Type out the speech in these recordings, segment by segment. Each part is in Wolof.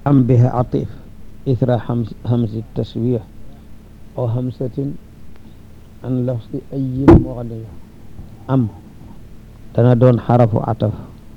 am biha atif ithra hamsi taswih aw hamsatin an lafsi ayin mughni am dana doon xarafu ataf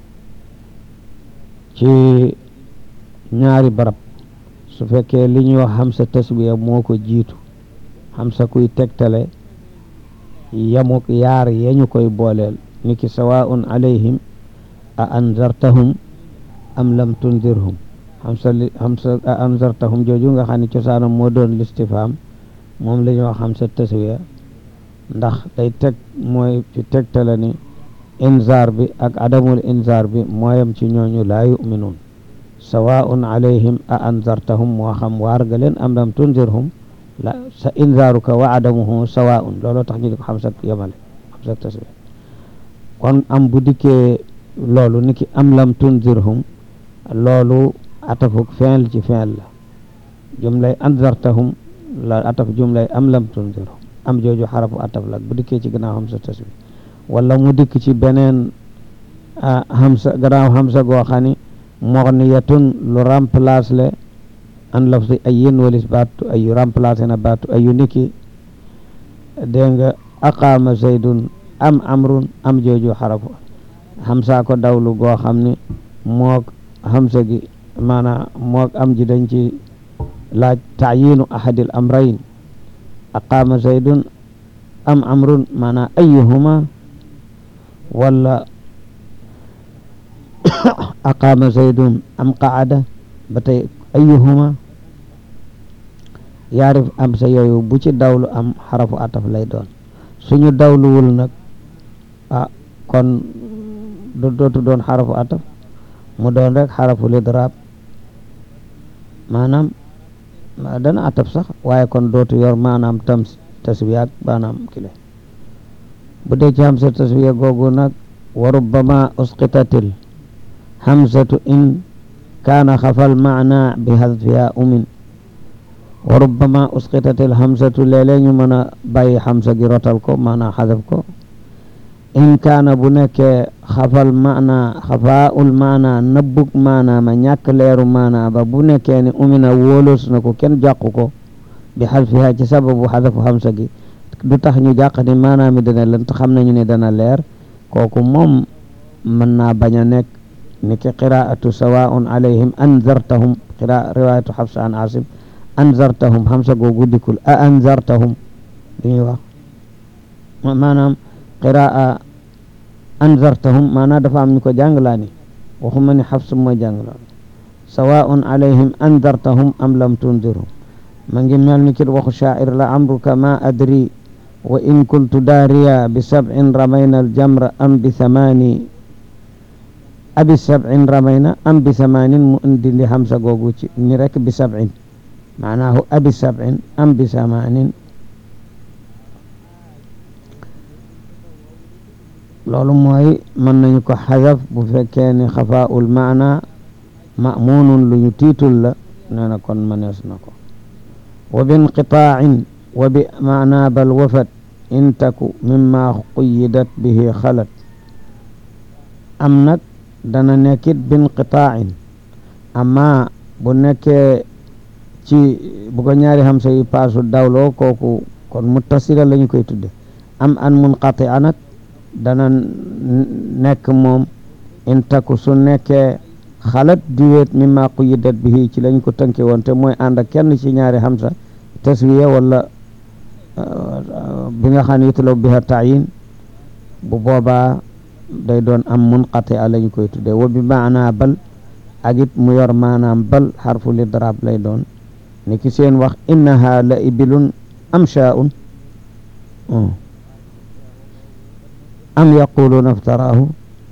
ci ñaari barab su fekkee li ñuy wax hamsa taswiya moo ko jiitu hamsa kuy tegtale yamuk yaar yañu koy booleel niki sawaun alayhim a anzartahum am lam tunzirhum hamsa li hamsa a anzartahum jooju nga xam ne cosaanam moo doon listifham moom la ñuy wax hamsa taswiya ndax day teg mooy ci tegtale ni inzaar bi ak adamul inzaar bi mooyam ci ñooñu laa yuminuun sawaun alayhim a anzartahum moo xam waar nga leen am lam tunzirhum la sa inzaaruka wa adamuhu sawaun looloo tax ñu di ko xam sa yemale xam sa tasbih kon am bu dikkee loolu ni ki am lam tunzirhum loolu atafuk fi'l ci fi'l la jumlay anzartahum la ataf jumlay am lam tunzirhum am jooju xarafu ataf la bu dikkee ci gannaaw xam sa tasbih wala mu dikk ci beneen hamsa gannaaw hamsa goo xam ni moxniyatun lu remplace le an lafzi ayin walis baatu ayu remplacé na baatu ayu niki dégg nga aqaama zaydun am amrun am jooju xarafu hamsa ko dawlu goo xam ni moog hamsa gi maanaam moog am ji dañ ci laaj taayinu ahadil amrayn aqaama zaydun am amrun maanaam ayuhuma wala aqaama zaydun am qaada ba tey ayuhuma yaarif am sa yooyu bu ci dawlu am xarafu ataf lay doon suñu dawluwul nag ah kon du dootu doon xarafu ataf mu doon rek xarafu lidraab maanaam dana ataf sax waaye kon dootu yor maanaam tam taswiya ak maanaam kile bu dee ci hamsa taswiya googu nag wa rubbama usqitatil hamsatu in kaana xafal maana bi hadfiha umin wa rubbama usqitatil hamsatu léeg-léeg ñu mën a bàyyi hamsa gi rotal ko maanaa xadaf ko in kaana bu nekkee xafal maana xafaul maana nëbbug maana ma ñàkk leeru maana ba bu nekkee ni umina wóolos na ko kenn jàqu ko bi xadfiha ci sababu xadafu hamsa gi du tax ñu jàq ni maanaam mi dana lënt xam nañu ne dana leer kooku moom mën naa bañ a nekk ni ki qiraatu sawaun alayhim anzartahum qira riwayatu xafsa an asim anzartahum hamsa googu dikkul a anzartahum li ñuy wax maanaam qiraa anzartahum maanaam dafa am ñu ko jànglaa ni waxuma ni xafsa mooy jànglaa sawaun alayhim anzartahum am lam tunzirhum ma ngi mel ni kit waxu shaa'ir la amruka ma adri wa in kuntu daariya bi sab'in ramayna aljamra am bi thamani abi sab'in ramayna am bi thamanin mu indi li hamsa googu ci ni rek bi sab'in maanaahu abi sab'in am bi thamanin loolu mooy mën nañu ko xadaf bu fekkee ni xafaa'ul maana ma'muunun lu ñu tiitul la nee na kon mënees na ko wa binqitaa'in wa bi maana bal wafat in taku mimma quyyidat bihi xalat am nag dana nekkit binqitaa'in amma bu nekkee ci bu ko ñaari hamsa yi paasu dawloo kooku kon muttasila la ñu koy tudde am an munqati'a nag dana nekk moom in taku su nekkee xalat diwéet mimma quyyidat bihi ci lañ ko tënke woon te mooy ànd ak kenn ci ñaari hamsa taswiya wala bi nga xam ne yutalaw biha taayin bu boobaa day doon am munqati a lañu koy tuddee wa bi maana bal ak it mu yor maanaam bal xarfu lidraab lay doon ni ki seen wax innaha la ibilun am shaa'un am yaquluuna iftaraahu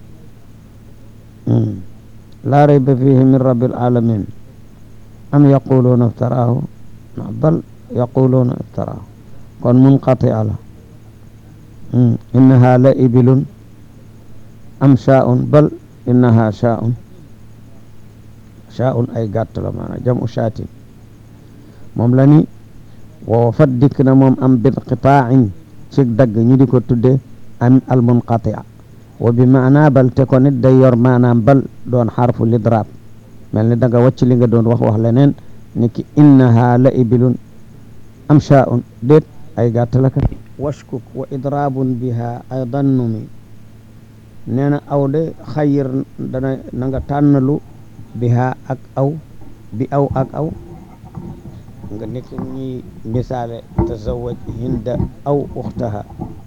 laa rayba fihi min rabbil alamin am yaquluuna iftaraahu bal yaquluuna iftaraahu kon munqati ala innaha la ibilun am shaa'un bal innaha shaa'un shaa'un ay gàtt la maanaam jamu shaatin moom la ni woo fat dikk na moom am binqitaain ci dagg ñu di ko tudde am al munqatia wa bi maana bal te ko nit day yor maanaam bal doon xarfu lidraab mel ni da nga wàcc li nga doon wax wax leneen ni ki innaha la ibilun am shaaun déet ay gàttalakat washkuk wa idraabun biha aydan numi nee na aw de xayir dana na nga tànnalu biha ak aw bi aw ak aw nga nekk ñuy misaale tazawaj hinda aw uxtaha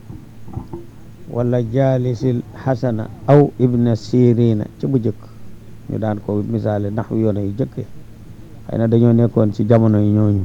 wala jaalisil xasana aw ibna sirina ci bu jëkk ñu daan ko misaale ndax yoone yu jëkke xëy na dañoo nekkoon ci jamono yi ñooñu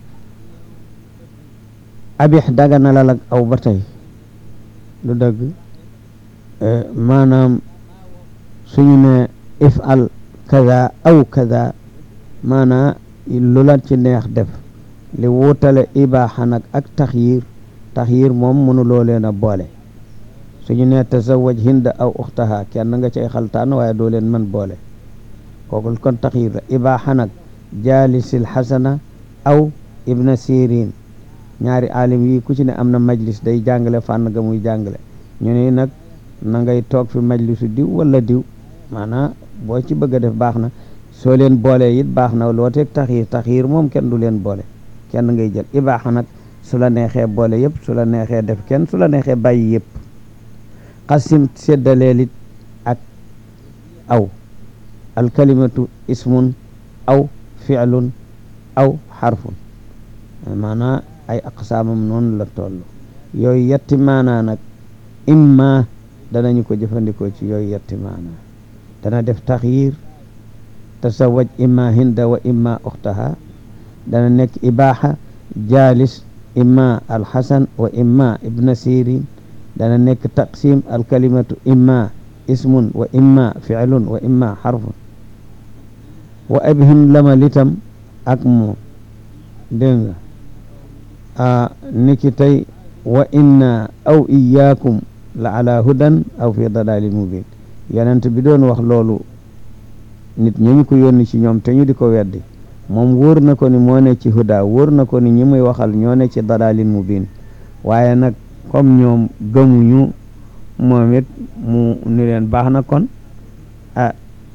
abix dagana la ak aw ba tey lu dëgg maanaam suñu ne ifal kaza aw kaza maanaa lu la ci neex def li wutale ibaaxa nag ak taxyir taxyir moom mënuloo leen a boole suñu ne tazawaj hinda aw uxtaha kenn nga cay xaltaan waaye doo leen mën boole kooku kon taxyir la ibaaxa nag jaalisil xasana aw ibna sirin ñaari alim yi ku ci ne am na majlis day jàngale fànn ga muy jàngale ñu ne nag na ngay toog fi majlisu diw wala diw maanaam boo ci bëgg a def baax na soo leen boolee it baax na loo teeg taxiir taxiir moom kenn du leen boole kenn ngay jël ibaaxa nag su la neexee boole yëpp su la neexee def kenn su la neexee bàyyi yëpp xasim séddaleel it ak aw alkalimatu ismun aw fi'lun aw xarfun maanaa ay aqsaamam noonu la toll yooyu yetti maanaa nag imma danañu ko jëfandikoo ci yooyu yetti maanaa dana def taxyir tasawaj imma hinda wa imma uxtaha dana nekk ibaaxa jaalis imma alxasan wa imma ibna sirin dana nekk taqsim alkalimatu imma ismun wa imma ficlun wa imma xarfun wa abhim lama litam ak moom dégg nga a niki tey wa inna aw iyaakum la ala hudan aw fi dalalin mubin yonent bi doon wax loolu nit ñi ñu ko yónni ci ñoom te ñu di ko weddi moom wóor na ko ni moo ne ci huda wóor na ko ni ñi muy waxal ñoo ne ci dalalin mubin waaye nag comme ñoom gëmuñu moom it mu ni leen baax na kon ah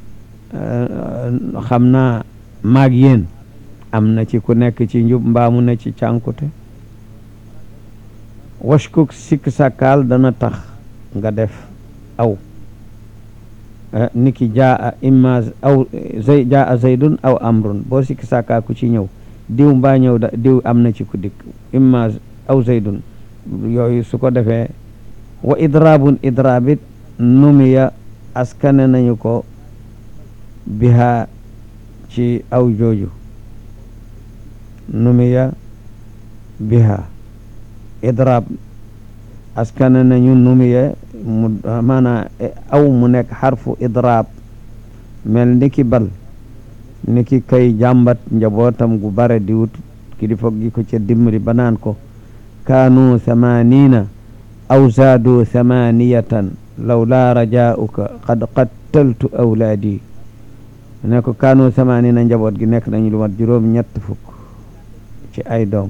xam naa maag yéen am na ci ku nekk ci njub mbaamu ne ci cànkute washkuk sikk sàkkaal dana tax nga def aw niki jaa imma aw zay jaa zaydun aw amrun boo sikk sàkkaa ku ci ñëw diw mbaa ñëw da diw am na ci ku dikk imma aw zaydun yooyu su ko defee wa idraabun idraabit numiya askane nañu ko biha ci aw jooju numiya biha idraab askane nañu numiya mu maanaa aw mu nekk xarfu idraab mel ni ki bal ni ki kay jàmbat njabootam gu bare di wut ki di foog gi ko ca dimbali ba naan ko kaanu thamanina aw zaadu thamaniyatan law laa rajaauka qad qattaltu awlaadi ne ko kaanu thamanina njaboot gi nekk nañu lu mat juróom ñett fukk ci ay doom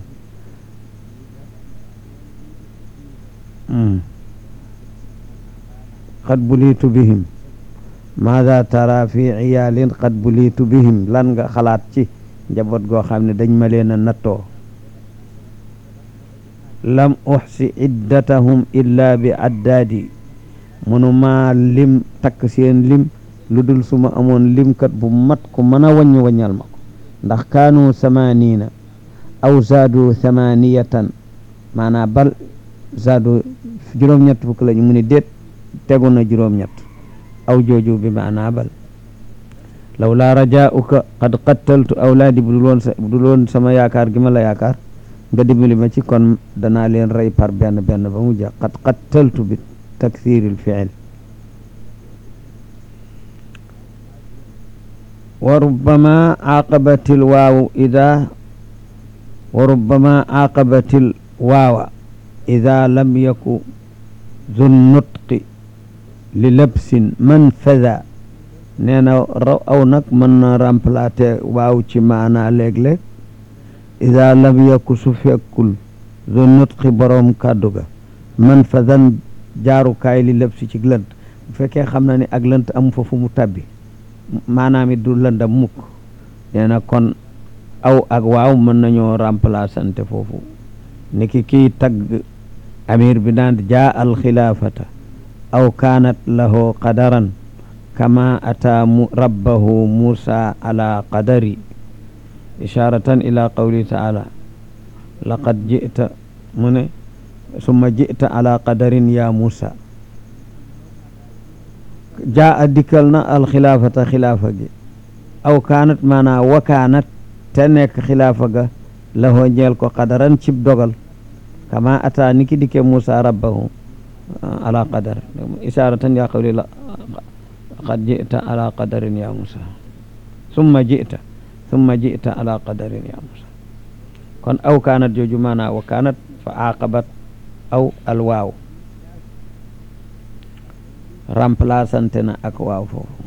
qad buliitu bihim maada tara fi ciyaalin qad buliitu bihim lan nga xalaat ci njaboot goo xam ne dañ ma leen a nattoo lam uxsi iddatahum illa bi addaadi munu maa lim takk seen lim lu dul suma amoon limkat bu mat ku mën a waññ waññal ma ko ndax kaanu samanina aw zaadu thamaniyatan maanaa bal zaadu juróom-ñett fukk lañu mu ni déet tegu na juróom-ñett aw jooju bi maanaa bal law laa rajaauka qad qattaltu awlaadi bu dul woon sa bu dul woon sama yaakaar gi ma la yaakaar nga dimbali ma ci kon danaa leen rey par benn benn ba mu jeex qad qattaltu bi takthiril fiil wa rubbama aaqabatil waawu ida wa rubbama aaqabatil waawa ida lam yaku zu nutqi li labsin manfada nee na raw aw nag mën na remplacer waaw ci maanaa léeg-léeg ida lam yaku su fekkul zu nutqi boroom kàddu ga manfadan jaarukaay li labsi ci lënt bu fekkee xam na ni ak lënt amu fa fu mu tabbi maanaam it du lëndam mukk nee na kon aw ak waaw mën nañoo remplaçante foofu niki kii tagg amir bi daan jaa al xilaafata aw kaanat lahu qadaran kama ataa mu rabbahu musa ala qadari isharatan ila qawli taala laqad jita mu ne summa jita ala qadarin ya musa jaa a dikkal na alxilaafata xilaafa gi aw kaanat maanaa wa kaanat te nekk xilaafa ga lahoo ñeel ko qadaran cib dogal kama ata niki dikke musa rabbahu ala qadar isharatan ya qawli laqad jita ala qadarin ya musa summa jita summa jita ala qadarin ya musa kon aw kaanat jooju maanaa wa kaanat fa aqabat aw alwaaw remplaçante na ak waaw foofu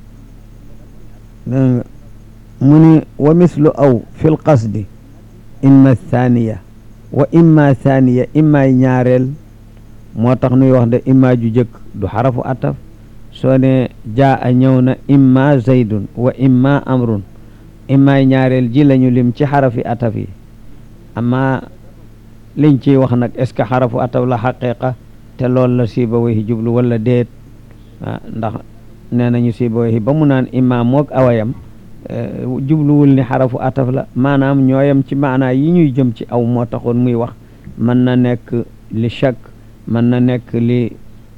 dégg nga mu ni wa mislu aw fi lqasdi imma thaniya wa imma thaniya imma ñaareel moo tax nuy wax de imma ju jëkk du xarafu ataf soo ne jaa a ñëw na imma zaydun wa imma amrun imma ñaareel ji lañu lim ci xarafi ataf yi amma liñ ciy wax nag est ce que xarafu ataf la xaqiqa te loolu la siiba way jublu wala déet ah ndax nee nañu siiba way ba mu naan imma moog awayam jubluwul ni xarafu ataf la maanaam ñooyam ci maanaa yi ñuy jëm ci aw moo taxoon muy wax mën na nekk li shak mën na nekk li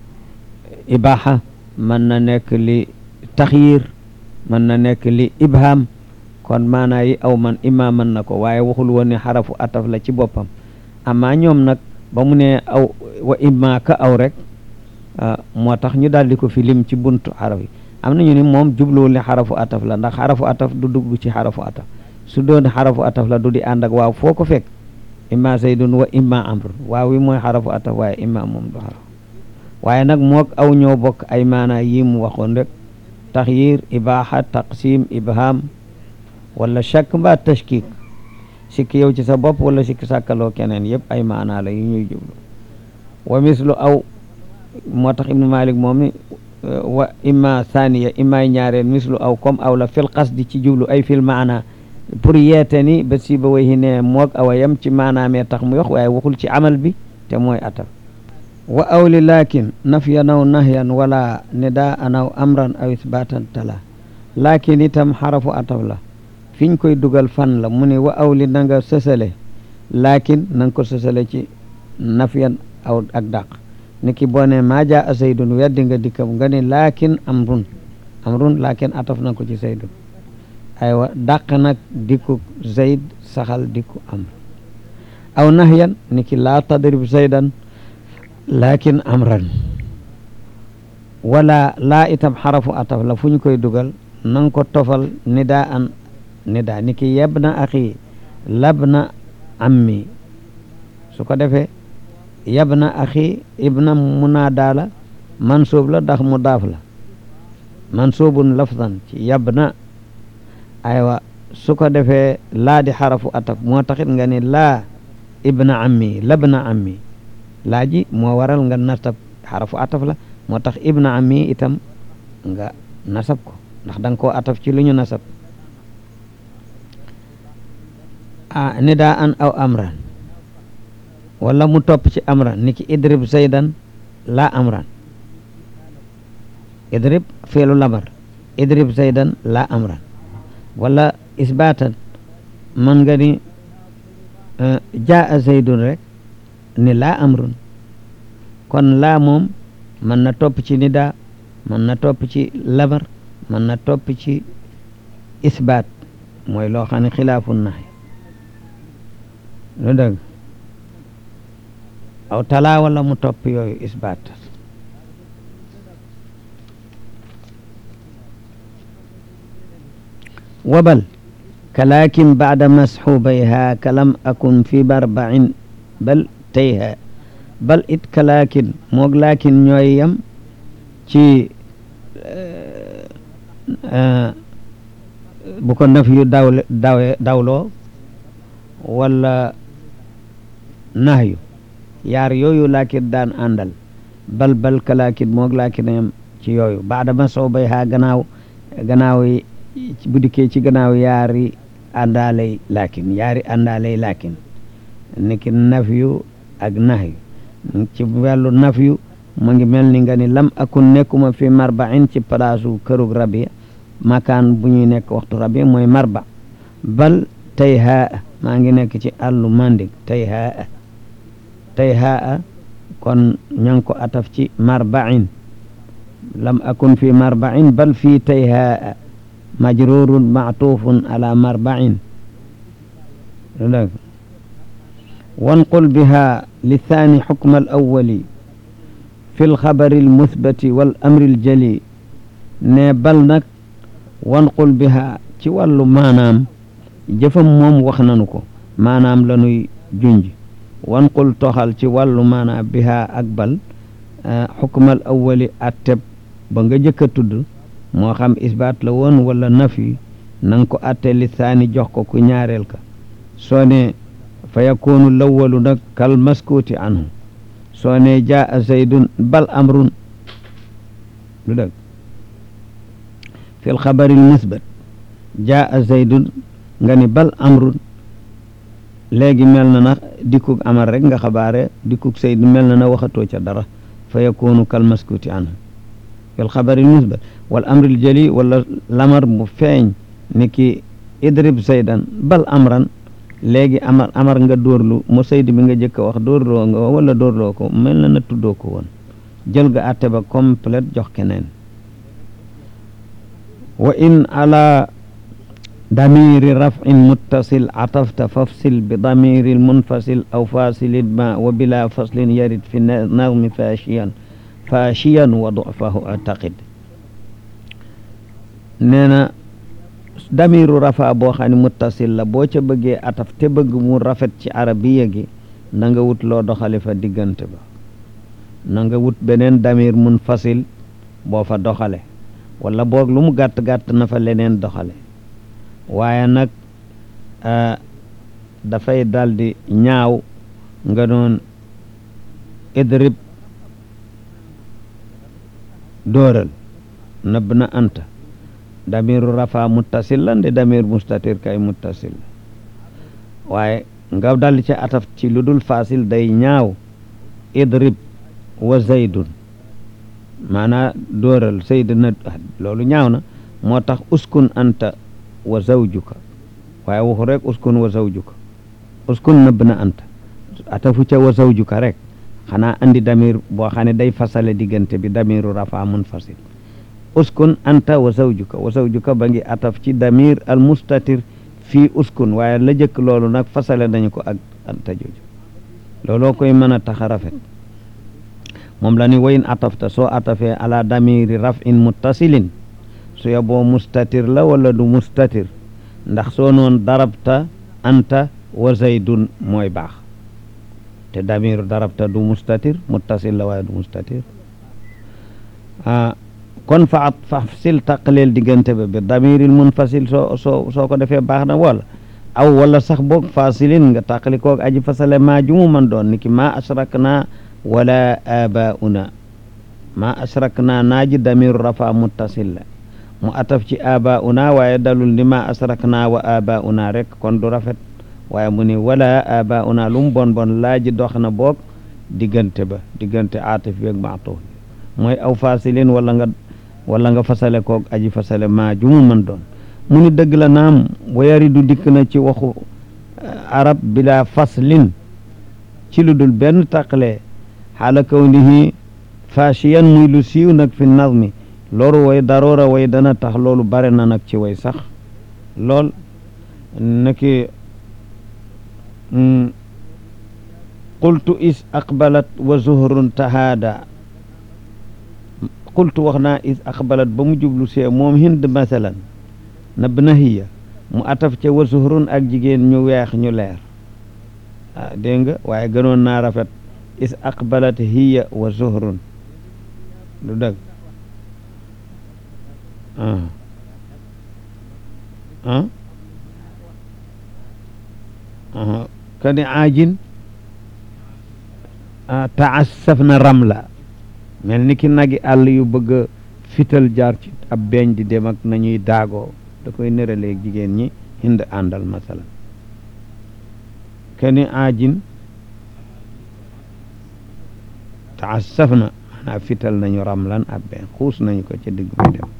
ibaha mën na nekk li taxyir mën na nekk li ibham kon maanaa yi aw man imma mën na ko waaye waxul woon ne xarafu ataf la ci boppam amma ñoom nag ba mu ne aw wa imma ka aw rek moo tax ñu daal di ko fi lim ci buntu xaraf yi am nañu ni moom jubluwul ne xarafu ataf la ndax xarafu ataf du dugg ci xarafu ataf su doon xarafu ataf la du di ànd ak waaw foo ko fekk imma zaydun wa imma amr waaw wi mooy xarafu ataf waaye imma moom du xaraf waaye nag moog aw ñoo bokk ay maanaa yi mu waxoon rek taxyir ibaha taqsim ibham wala shakk mbaa tashkik sikki yow ci sa bopp wala sikki sàkkaloo keneen yëpp ay maanaa la yu ñuy jublu wa mislu aw moo tax ibnu malik moom ni wa imma thaniya imma ñaareel mislu aw comme aw la fil qasdi ci jublu ay fil maana pour yeete ni ba si ba way ne moog awa yam ci maanaamee tax mu yox waaye waxul ci amal bi te mooy ataf wa awli lakin nafyan aw nahyan wala nida an aw amran aw isbatan tala lakin itam xarafu ataf la fiñ koy dugal fan la mu ne wa awli na nga sësale lakin na nga ko sësale ci nafyan aw ak dàq ni ki boo ne maa jaa a zaydun weddi nga dikkam nga ne laakin amrun amrun laakin ataf na ko ci zaydun aywa dàq nag dikku zayd saxal dikku amr aw nahyan ni ki laa tadrib zaydan laakin amran wala laa itam xarafu ataf la fu ñu koy dugal na nga ko tofal nidaa an nidaa ni ki yebna axi labna ammi su ko defee yabna axi ibna munaada la mansuub la ndax mudaaf la mansuubun lafdan ci yabna aywa su ko defee laa di xarafu ataf moo taxit nga ni laa ibna ammi labna ammi laa ji moo waral nga nasab xarafu ataf la moo tax ibna ammi itam nga nasab ko ndax da nga koo ataf ci lu ñu nasab a nidaa an aw amran wala mu topp ci amran niki idrib zaydan la amran idrib feelu lamar idrib zaydan la amran wala isbatan man nga ni jaa zaydun rek ni la amrun kon laa moom mën na topp ci nida mën na topp ci lamar mën na topp ci isbaat mooy loo xam ne xilaafu nax lu dëgg aw talaa wala mu topp yooyu isbaat wabal kalaakin baada masxubayha kalam akun fi barba'in bal tayha bal it kalaakin moog laakin ñooy yam ci bu ko naf yu daw dawe dawloo wala nahyu yaar yooyu laakin daan àndal bal bal kalaakin moog laakin yam ci yooyu baada ma sow bay haa gannaaw gannaaw yi bu dikkee ci gannaaw yaari àndaalay laakin yaari àndaalay laakin niki nafyu ak nahyu ci wàllu nafyu mu ngi mel ni nga ni lam akun nekkuma fi marbain ci palaasu kërug rabi makaan bu ñuy nekk waxtu rabi mooy marba bal tey haa maa ngi nekk ci àllu mandik tey haa tey haa kon ña ngi ko ataf ci marbain lam akun fi marbain bal fi tey haa majrurun maatufun ala marbain wanqul biha lithani xukma al awali fi lxabari almuthbati wal amri aljali ne bal nag wanqul biha ci wàllu maanaam jëfam moom wax nanu ko maanaam la nuy junj wanqul toxal ci wàllu maanaam biha ak bal xukmal awali atteb ba nga jëkk a tudd moo xam isbaat la woon wala nafi na nga ko atte li saani jox ko ku ñaareel ka soo ne fa yakunu lawalu nag kal maskuuti anhu soo ne jaa zaydun bal amrun lu dëgg fi lxabari lmusbat jaa zaydun nga ni bal amrun léegi mel na na dikkug amar rek nga xabaare dikkug zayd mel na na waxatoo ca dara fa yakunu kal maskuuti anhu fi lxabari lmusbat wal amril jali wala lamar mu feeñ ni ki idrib zaydan bal amran léegi amar amar nga dóorlu mu sayd bi nga jëkk a wax dóorloo nga wala dóorloo ko mel na na tuddoo ko woon jël nga atte ba complète jox keneen wa in ala damiri rafin muttasil atafta fafsil bi damiri munfasil aw fasilin ma wa bila faslin yarid fi nazmi fashiyan fashiyan wa dufahu ataqid nee na damiru rafa boo xam ne muttasil la boo ca bëggee ataf te bëgg mu rafet ci arabiya gi na nga wut loo doxale fa diggante ba na nga wut beneen damir mun fasil boo fa doxale wala boog lu mu gàtt-gàtt na fa leneen doxale waaye nag dafay daldi ñaaw nga doon idrib dóoral nëbb na anta damiru rafa muttasil la nde damir mustatir kay muttasil la waaye nga dal ci ataf ci lu dul fasil day ñaaw idrib wa zaydun maanaa dóoral zayd na loolu ñaaw na moo tax uskun anta wa zawjuka waaye waxu rek uskun wa zawjuka uskun nëbb na anta atafu ca wa zawjuka rek xanaa andi damir boo xam ne day fasale diggante bi damiru rafa munfasil uskun anta wa zawjuka wa zawjuka ba ngi ataf ci damir al mustatir fii uskun waaye la jëkk loolu nag fasale nañu ko ak anta jooju looloo koy mën a tax a rafet moom la ni wayin atafta soo atafee ala damiri rafin muttasilin su yoboo mustatir la wala du mustatir ndax soo noon darabta anta wa zaydun mooy baax te damiru darabta du mustatir muttasil la waaye du mustatir ah kon fa fa sil taqaleel diggante ba bi damiril munfasil soo soo soo ko defee baax na wala aw wala sax boog fasilin nga taqali koog aji fasale maa jumu man doon niki ma ashrak naa wala abauna ma ashrak naa naaji damiru rafa muttasil la mu ataf ci abauna waaye dalul ni ma ashrak naa wa abauna rek kon du rafet waaye mu ni wala abauna lu mu bon bon laaji dox na boog diggante ba diggante aataf bi ak maatuf mooy aw fasilin wala nga wala nga fasale koog aji fasale maa jumu mën doon mu ni dëgg la naam wayari du dikk na ci waxu arab bila faslin ci lu dul benn taqale xaala kawnihi fashiyan muy lu siiw nag fi nazmi loolu way daroora way dana tax loolu bare na nag ci way sax lool naki qultu is aqbalat wa zuhrun tahaada qultu wax naa is aqbalat ba mu jublu see moom hind masalan nab na hiya mu ataf ca wa zuhrun ak jigéen ñu weex ñu leer ah dégg nga waaye gënoon naa rafet is aqbalat hiya wa zuhrun lu dëgg ah ah kani aajin taassaf na ramla mel ni ki nagi àll yu bëgg a fital jaar ci ab beeñ di dem ak nañuy daagoo da koy nëraleeg jigéen ñi hind àndal masalan keni aajin taassaf na maanaam fital nañu ramlan ab beeñ xuus nañu ko ca digg bi dem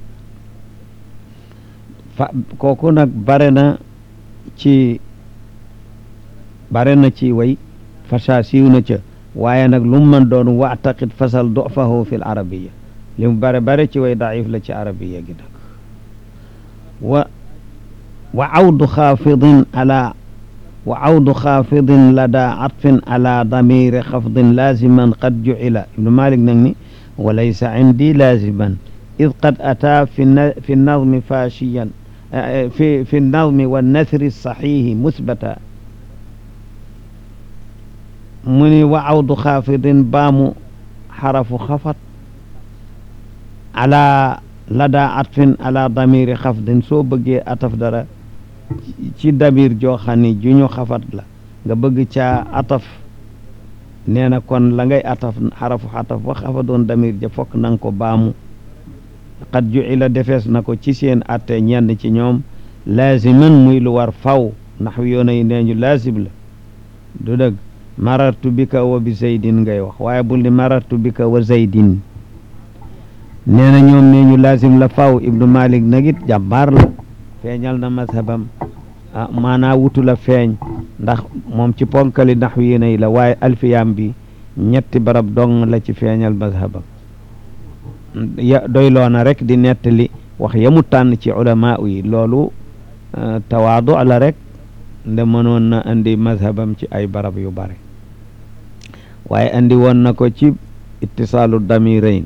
fa kooku nag bare na ci bare na ci way fasa siiw na ca waaye nag lu mu mën doon waataqit fasal dofahu fi l arabiya li mu bare bare ci way daif la ci arabiya gi nag wa wa awdu xaafidin ala wa awdu xaafidin lada atfin ala damiri xafdin laziman qad jucila ibnu malik nag ni wa laysa indi laziman id qad ataa fi fi nadmi fashiyan fi fi nadmi wa nasri saxihi musbata mu ni wa awdu xaafidin baamu xarafu xafat ala lada atfin ala damiri xafdin soo bëggee ataf dara ci damir joo xam ne ju ñu xafat la nga bëgg caa ataf nee na kon la ngay ataf xarafu xataf wa xafa doon damir ja fokk na nga ko baamu xat ju ila defees na ko ci seen atte ñenn ci ñoom laaziman muy lu war faw ndax yoona yi nee ñu laazim la du dëgg marartu bika wa bi zaydin ngay wax waaye bul ni marartu bika wa zaydin nee na ñoom nee ñu laazim la faw ibnu malik nagit jàmbaar la feeñal na mazhabam ah maanaa wutu la feeñ ndax moom ci ponkali ndax yéena yi la waaye alfiyam bi ñetti barab dong la ci feeñal mazhabam ya doyloona rek di nettali wax yamu tànn ci ulama yi loolu tawaadu la rek nde mënoon na andi mazhabam ci ay barab yu bare waaye andi woon na ko ci ittisaalu damirayn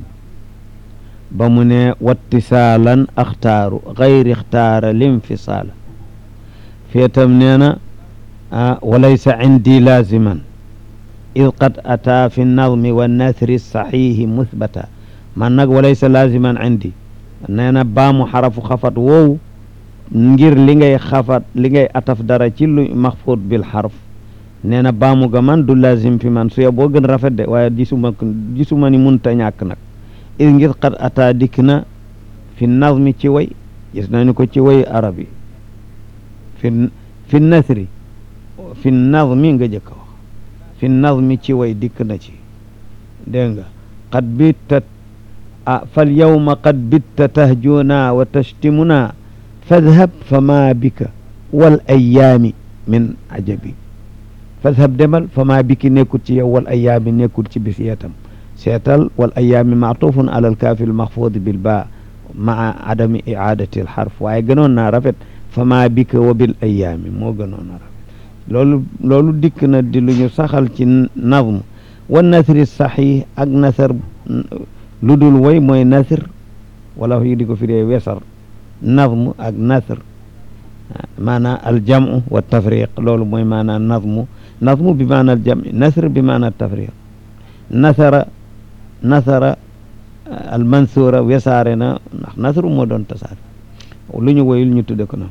ba mu ne wattisaalan axtaaru gayri ixtaara linfisaala feetam nee na walaysa indi laaziman id qad ataa fi nadmi wa nasri saxiihi musbata man nag walaysa laaziman indi nee na baamu xarafu xafat woowu ngir li ngay xafat li ngay ataf dara ci lu maxfuut bil xarf nee na baamu ga man du laazim fi man suya boo gën rafet de waaye gisuma gisuma ni munta ñàkk nag id ngir qad ataa dikk na fi nazmi ci way gis nañu ko ci way arab yi fi fi nasri fi nazmi nga jëkk wax fi nazmi ci way dikk na ci dégg nga qad bitta ah fal yawma qad bitta tahjuna wa tashtimuna fadhab fa ma bika wal ayaami min ajabi fadhab demal fa ma biki nekkul ci yow wal ayaami nekkul ci bis yeetam seetal wal ayaami maatufun ala alkaafi almaxfuudi bil baa maa adami icaadati alxarf waaye gënoon naa rafet fa ma bika wa bil ayaami moo gënoon a rafet loolu loolu dikk na di lu ñu saxal ci nazm wa nasri saxiix ak nasar lu dul woy mooy nasr wala yi di ko firee wesar nazm ak nasr maanaa aljamu wa tafriq loolu mooy maanaa nazmu nazmu bi maanaa aljami nasr bi maanaa tafriq nasara nasara almansura wesaare na ndax nasru moo doon tasaare lu ñu woyul ñu tudde ko noonu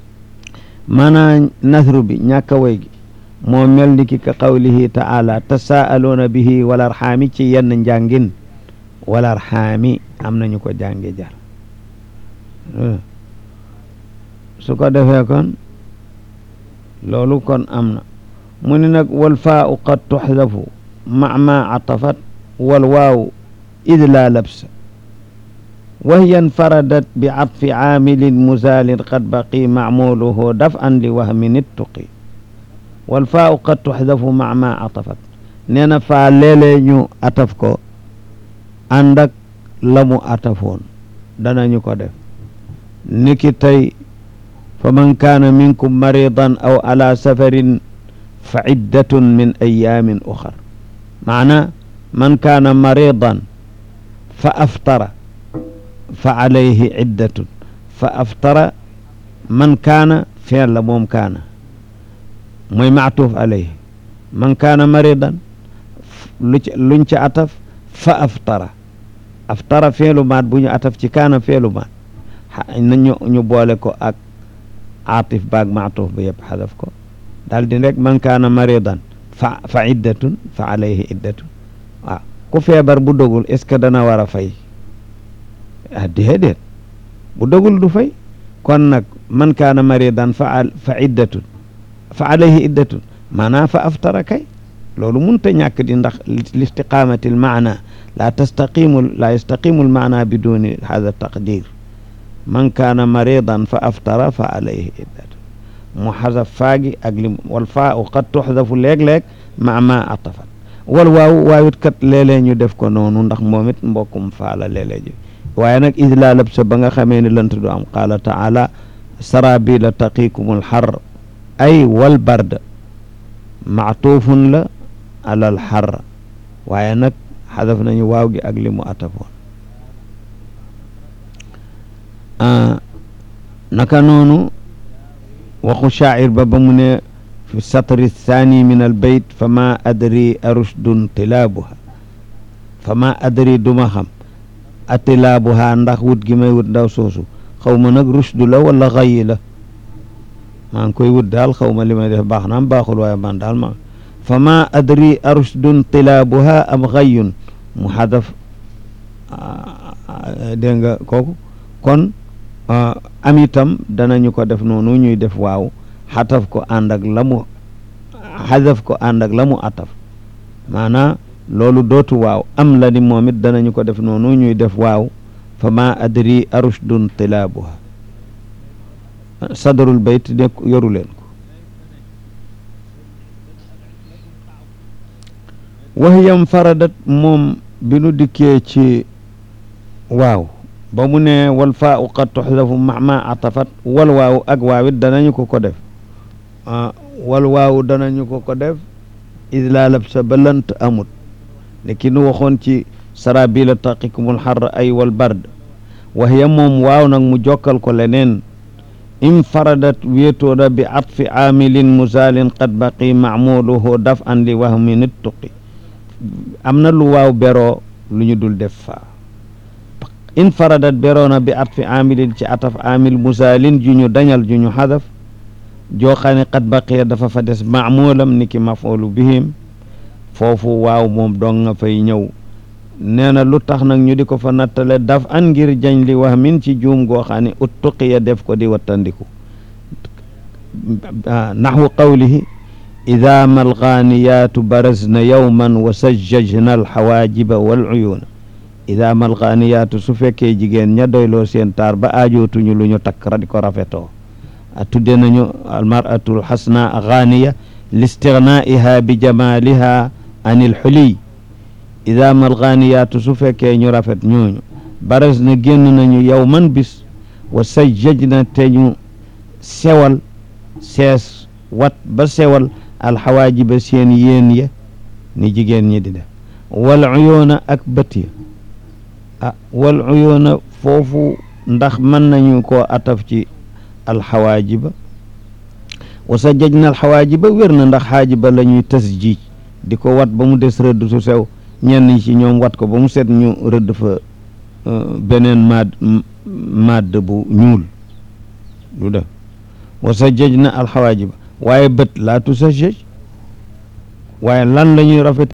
maanaa nasru bi ñàkk a woy gi moo mel ni ki ka qawlihi taala tasaaluuna bihi wal arxaami ci yenn njàngin wal arxaami am nañu ko jànge jar su ko defee kon loolu kon am na mu ni nag wal faau qad tuxdafu ma ma atafat wal waaw id laa labsa wa hiya infaradat bi atfi caamilin muzaalin qad baqi macmuuluhu daf an li wahmin ittuqi wal faau qad tuxdafu ma ma atafat nee na faa léeg-léeg ñu ataf ko ànd ak la mu atafoon danañu ko def niki tey fa man kaana minkum maridan aw ala safarin fa iddatun min ayaamin uxar maana man kaana maridan fa aftara fa alayhi iddatun fa aftara man kaana feel la moom kaana mooy maatuuf alayhi man kaana maridan lu ci luñ ci ataf fa aftara aftara feelu maat bu ñu ataf ci kaana feelu maat nañu ñu boole ko ak aatif baag maatuuf ba yëpp xadaf ko daal di rek man kaana maridan fa fa iddatun fa alayhi iddatun waaw ku feebar bu dogul est ce que dana war a fay ah déedéet bu dogul du fay kon nag man kaana maridan fa fa iddatun fa alayhi iddatun maanaam fa aftara kay loolu munta ñàkk di ndax listiqaamati l maana laa tastaqimu laa yastaqimu l maana bi duni hada taqdir man kaana maridan fa aftara fa alayhi iddatun mu xasaf faagi ak lim wal faa u qad tuxdafu léeg-léeg ma ma atafat wal waaw waawit kat léeg-léeg ñu def ko noonu ndax moom it mbokkum faala léeg-léeg ji waaye nag id laa lab sa ba nga xamee ne lant du am qaala taala sarabila taqikumul xar ay wal barda maatuufun la alal xar waaye nag xadaf nañu waaw gi ak li mu atafoon naka noonu waxu shaacir ba ba mu ne fi satri thani min al bayt fa ma adri arushdun tilaabuha fa ma adri duma xam atilaabuha ndax wut gi may wut ndaw soosu xaw ma nag rushdu la wala xayi la maa ngi koy wut daal xaw ma li may def baax naam baaxul waaye man daal ma fa ma adri arushdun tilaabuha am xayun mu xadaf dégg nga kooku kon am itam danañu ko def noonu ñuy def waaw xataf ko ànd ak la mu xadaf ko ànd ak la mu ataf maanaa loolu dootu waaw am la ni moom it danañu ko def noonu ñuy def waaw fa ma adri arushdun tilaabuha sadarul bayt nekk yoru leen ko waxyam faradat moom bi nu dikkee ci waaw ba mu ne wal faa u qad tuxdafu ma ma atafat wal waaw ak waawit danañu ko ko def wal waaw danañu ko ko def id laa labsa ba lant amut ne ki nu waxoon ci sarabila taqikumul xar ay wal bard waxya moom waaw nag mu jokkal ko leneen infaradat wéetooda bi atfi aamilin musaalin qad baqi macmuuluhu daf an li wahmi nit tuqi am na lu waaw beroo lu ñu dul def faa infaradat beroona bi atfi aamilin ci ataf aamil musaalin ju ñu dañal ju ñu xadaf joo xam ne qad baqiya dafa fa des maamulam ni ki mafoolu bihim foofu waaw moom dong nga fay ñëw nee na lu tax nag ñu di ko fa nattale daf an ngir jañ li wax min ci juum goo xam ne ut tuqiya def ko di wattandiku naxwu qawlihi ida ma algaaniyaatu barazna yowman wa sajjajna alxawaajiba wal uyuuna ida ma algaaniyaatu su fekkee jigéen ña doyloo seen taar ba aajootuñu lu ñu takk ra di ko rafetoo a tudde nañu almaratul xasna gaaniya listignaaiha bi jamaliha an ilxuliy ida mal gaaniyaatu su fekkee ñu rafet ñooñu baras na génn nañu yow man bis wa sajjaj na te ñu sewal sees wat ba sewal alxawaajiba seen yéen ya ni jigéen ñi di def wal uyoona ak bët ya ah wal uyoona foofu ndax mën nañu koo ataf ci alxawaajiba wa sajjaj na alxawaajiba wér na ndax xaajiba la ñuy tasjiij di ko wat ba mu des rëdd su sew ñenn ñi ci ñoom wat ko ba mu set ñu rëdd fa beneen madd madd bu ñuul du def wa sajjaj na alxawaajiba waaye bët laa tu sajjaj waaye lan la ñuy rafet